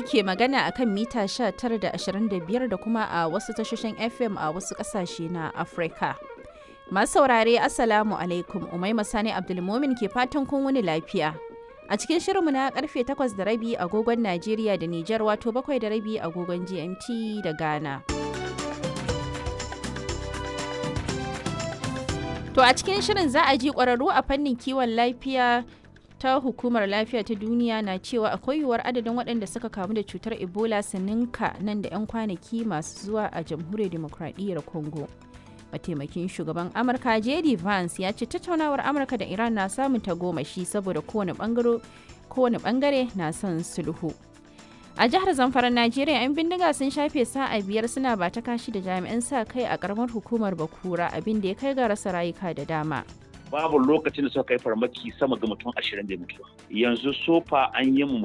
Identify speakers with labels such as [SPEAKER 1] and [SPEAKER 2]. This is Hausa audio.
[SPEAKER 1] ke magana a kan mita 19 da 25 da kuma a wasu tashoshin FM a wasu ƙasashe na Afirka. Masu saurare Assalamu alaikum Umai Masani Abdulmomin ke fatan kun wani lafiya. A cikin shirinmu na karfe 8 da rabi agogon Najeriya da Nijar wato 7 da rabi agogon GMT da Ghana. To a cikin shirin za a ji ƙwararru a fannin kiwon lafiya ta hukumar lafiya ta duniya na cewa akwai yiwuwar adadin waɗanda suka kamu da cutar ebola su ninka nan da 'yan kwanaki masu zuwa a jamhuriyar demokradiyyar congo mataimakin shugaban amurka jd vance ya ce tattaunawar amurka da iran na samun tagomashi saboda kowane bangare na son sulhu a jihar zamfara najeriya 'yan bindiga sun shafe sa'a biyar suna ba ta kashi da jami'an sa kai a karamar hukumar bakura abin da ya kai ga rasa rayuka da dama
[SPEAKER 2] babu lokacin da suka kai farmaki sama ga mutum ashirin da mutuwa yanzu sofa an yi mu